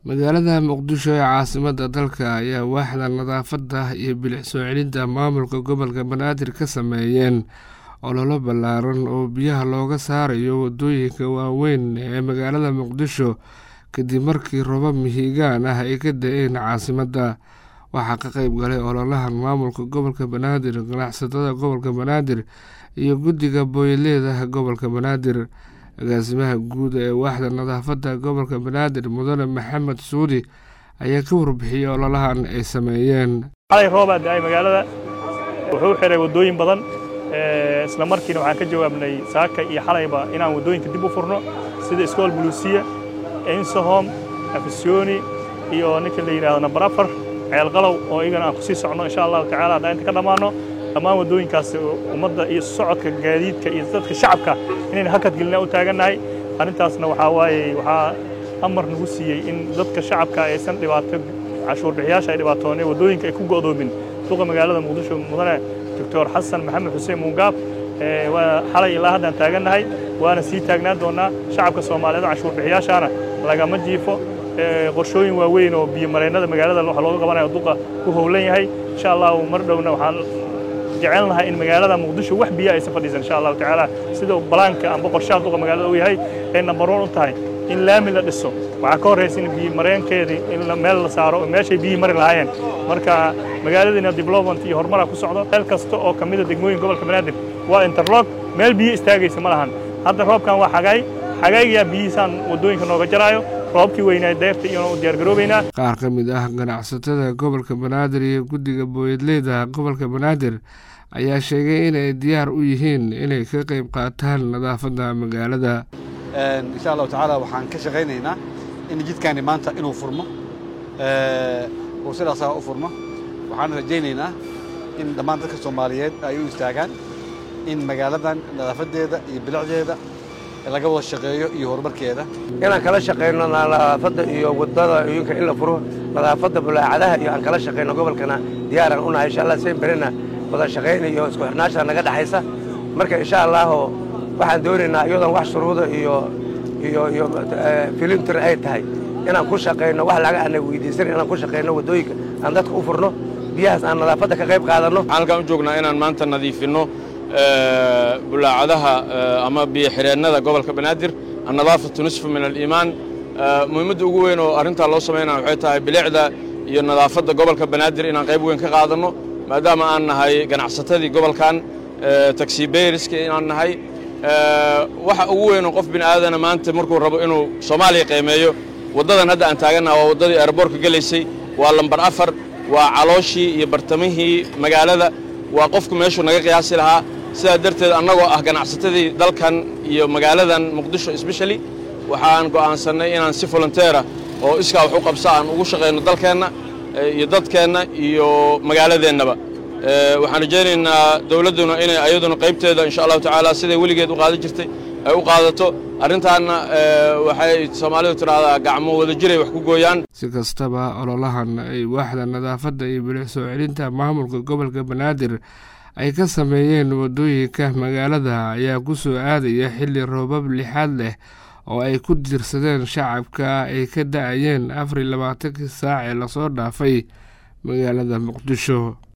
magaalada muqdisho ee caasimada dalka ayaa waaxda nadaafadda iyo bilic soo celinta maamulka gobolka banaadir ka sameeyeen ololo ballaaran oo biyaha looga saarayo wadooyinka waaweyn ee magaalada muqdisho kadib markii roobab mihigaan ah ay ka da-een caasimadda waxaa ka qeyb galay ololahan maamulka gobolka banaadir ganacsatada gobolka banaadir iyo guddiga booyleedaha gobolka banaadir agaasimaha guud ee waaxda nadaafadda gobolka banaadir mudane maxamed suudi ayaa ka warbixiyey ololahan ay sameeyeen xalay roobaa da-ay magaalada wuxuu xiray waddooyin badan isla markiina waxaan ka jawaabnay saaka iyo xalayba inaan waddooyinka dib u furno sida iskool buluusiya insahom afisyooni iyo ninka la yidhahdo nambar afar ceelqalow oo iyagana aan kusii socno insha allahu tacala haddaan inta ka dhammaanno dhammaan waddooyinkaas ummadda iyo socodka gaadiidka iyo dadka shacabka inayna hakad gelina u taagannahay arrintaasna waxaa waaye waxaa amar nagu siiyey in dadka shacabka aysan dhibaato cashuur bixiyaasha ay dhibaatooneen waddooyinka ay ku go'doomin duqa magaalada muqdisho mudane doctor xasan maxamed xuseen muungaab waa xalay ilaa haddaan taagannahay waana sii taagnaan doonnaa shacabka soomaaliyeed cashuur bixiyaashaana lagama jiifo qorshooyin waaweyn oo biyomareennada magaalada waxa looga qabanayo duqa ku howlan yahay insha allahu mar dhowna waxaan jecelnahay in magaalada muqdisho wax biyo aysan fadhiisan insha allahu tacaala sida balaanka amba qorshaha duqa magaalada uu yahay ay nambar one u tahay in laami la dhiso waxaa ka horraysa in biyomareenkeedii in meel la saaro meeshay biyihii mari lahaayeen marka magaaladiina development iyo horumaraa ku socdo meel kasta oo ka mida degmooyin gobolka banaadir waa interlog meel biyo istaagaysa ma lahan hadda roobkan waa xagaay xagaaygaa biyihiisaan waddooyinka nooga jaraayo roobkii weynaa deyrta iyona u diyaargaroobaynaa qaar ka mid ah ganacsatada gobolka banaadir iyo guddiga booyadleyda gobolka banaadir ayaa sheegay inay diyaar u yihiin inay ka qayb qaataan nadaafadda magaalada insha allahu tacaala waxaan ka shaqaynaynaa in jidkaani maanta inuu furmo uu sidaasaa u furmo waxaan rajaynaynaa in dhammaan dadka soomaaliyeed ay u istaagaan in magaaladan nadaafaddeeda iyo bilicdeeda laga wada shaqeeyo iyo horumarkeeda inaan kala shaqayno nadaafadda iyo wadada oyinka in la furo nadaafadda bulaacadaha iyo aan kala shaqayno gobolkana diyaaraan unahay insha allah seen berina wada shaqayn iyo isku xirnaasha naga dhexaysa marka insha allahu waxaan doonaynaa iyadoon wax shuruuda iyo iyo iyo filimtir ay tahay inaan ku shaqayno wax laga ana weydiisan inaan ku shaqayno waddooyinka aan dadka u furno biyahaas aan nadaafadda ka qayb qaadanno waxaan halkaan u joognaa inaan maanta nadiifinno bulaacadaha ama biyo xireennada gobolka banaadir annadaafatu nisfu min aliimaan muhiimadda ugu weyn oo arrintaa loo samaynaya waxay tahay bilicda iyo nadaafadda gobolka banaadir inaan qayb weyn ka qaadanno maadaama aan nahay ganacsatadii gobolkan taxibeyriska inaan nahay waxa ugu weyn oo qof bini aadana maanta markuu rabo inuu soomaaliya qiimeeyo waddadan hadda aan taagannaha waa waddadii aeroboortka gelaysay waa lambar afar waa calooshii iyo bartamihii magaalada waa qofku meeshuu naga qiyaasi lahaa sidaa darteed annagoo ah ganacsatadii dalkan iyo magaaladan muqdisho sbeshali waxaan go'aansannay inaan si volonteera oo iskaa wax u qabsa aan ugu shaqayno dalkeenna iyo dadkeenna iyo magaaladeennaba waxaan rajaynaynaa dawladduna inay ayaduna qaybteeda insha allahu tacaala siday weligeed u qaadan jirtay ay u qaadato arrintaanna waxay soomaalidu tidhaahdaa gacmo wada jiray wax ku gooyaan si kastaba ololahan ay waaxda nadaafadda iyo bilic soo celinta maamulka gobolka banaadir ay ka sameeyeen waddooyinka magaalada ayaa ku soo aadaya xilli roobab lixaad leh oo ay ku diirsadeen shacabka ay ka da-ayeen afar iyo labaatankii saac ee lasoo dhaafay magaalada muqdisho